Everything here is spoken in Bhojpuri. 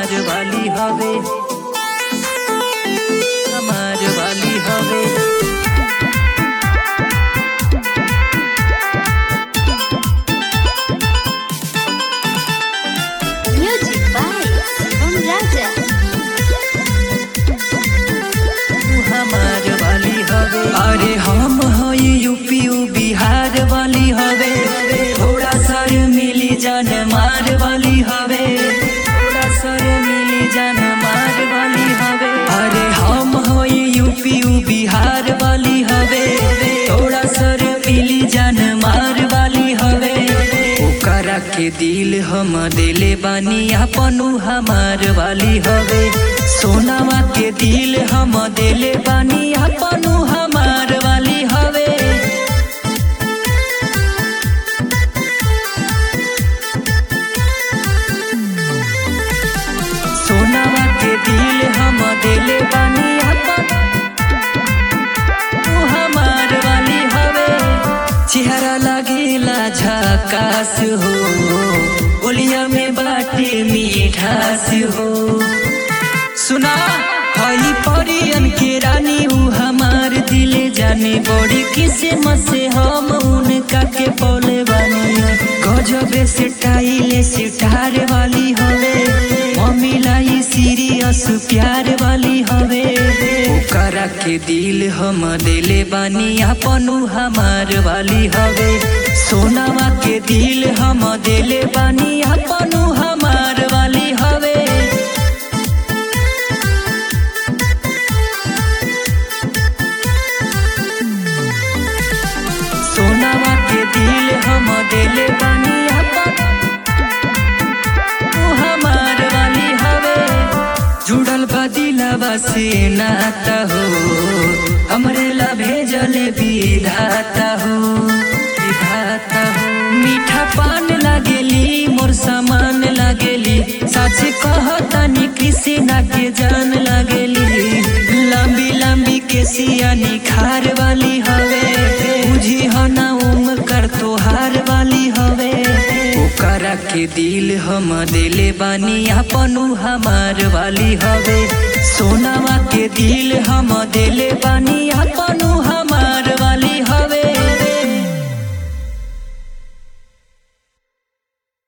हमार वाली हवे हमार वाली हवे Music by Shivam Raja. तू हमार वाली हवे अरे हम हई यूपी उ बिहार वाली हवे थोड़ा सर मिली जान मार वाली हवे थोड़ा सर मिली जान मार वाली हवे अरे हम हई यूपी उ बिहार वाली हवे थोड़ा सर मिली जान मार वाली हवे ओकरा के दिल हम दिले बानी अपनू हमार वाली हवे सोनावा के दिल हम दिले बानी अपनू हमार वाली हवे सोनावा के दिल हम दिले बानी अपन तू हमार वाली हवे चेहरा लगेला झकास हो ओलिया में बाटे मीठास हो सुना हई परियन के रानी ऊ हमार दिले जाने बड़ी किसे मसे हम उनका के पौले बानी गजबे से टाइले से टार वाली हवे मम्मी लाई सीरियस प्यार वाली हवे ओकरा के दिल हम दिले बानी अपनू हमार वाली हवे सोनावा के दिल हम दिले बानी अपनू हमार वाली हवे सोनावा के दिल हम दिले बानी अपन तू हमार वाली हवे जुड़ल बा दिलवा से नाता हो हमरे ला भेजल विधाता हो विधाता हो मीठा पान लागेली मोर सामान लागेली सच कहतानी किसी ना के जान लागेली लंबी लंबी के सिया निखार वाली हवे बुझी हो ना उम्र कर तोहार वाली हवे ओकरा के दिल हम दिले बानी अपनू हमार वाली हवे सोनावा के दिल हम दिले बानी अपनू हमार वाली हवे